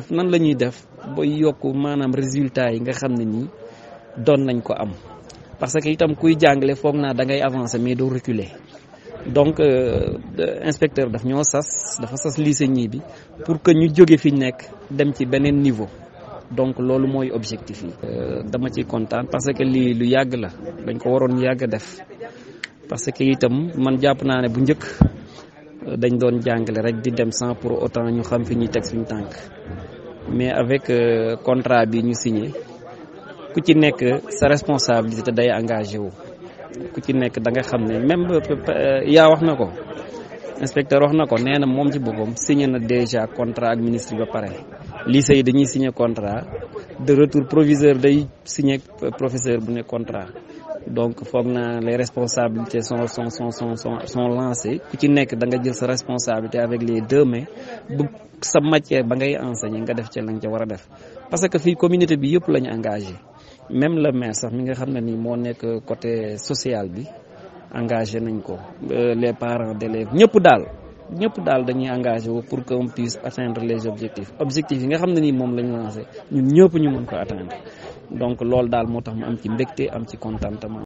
nan la ñuy def ba yokk maanaam résultat yi nga xam ne nii doon nañ ko am parce que itam kuy jàngale foog naa da ngay avancer mais doo reculer donc inspecteur daf ñoo sas dafa sas lycée ñii bi pour que ñu jóge fi ñu nekk dem ci beneen niveau donc loolu mooy objectif yi. dama ciy kontaan parce que lii lu yàgg la dañ ko waroon yàgg def parce que itam man jàpp naa ne bu njëkk dañ doon jàngale rek di dem sans pour autant ñu xam fi ñuy teg suñu tànk mais avec contrat bi ñu signé ku ci nekk sa responsabilité day engagé wu. ku ci nekk da nga xam ne même yaa wax na ko inspecteur wax na ko nee na moom ci boppam signé na déjà contrat ak ministre ba pare lycée yi dañuy signé contrat de retour proviseur day signé professeur bu ne contrat donc foog na les responsabilités sont sont sont sont sont lancées ku ci nekk da nga jël sa responsabilité avec les deux mains bu sa matière ba ngay enseigner nga def ci la nga ca war a def parce que fii communauté bi yëpp la ñu engagé même le maire sax mi nga xam ne nii moo nekk côté social bi engagé nañ ko les parents d'élèves ñëpp daal ñëpp daal dañuy engagé wu pour que on puisse atteindre les objectifs objectifs yi nga xam ne nii moom la ñu lancé ñun ñëpp ñu mën ko atteindre donc loolu daal moo tax mu am ci mbégte am ci contentement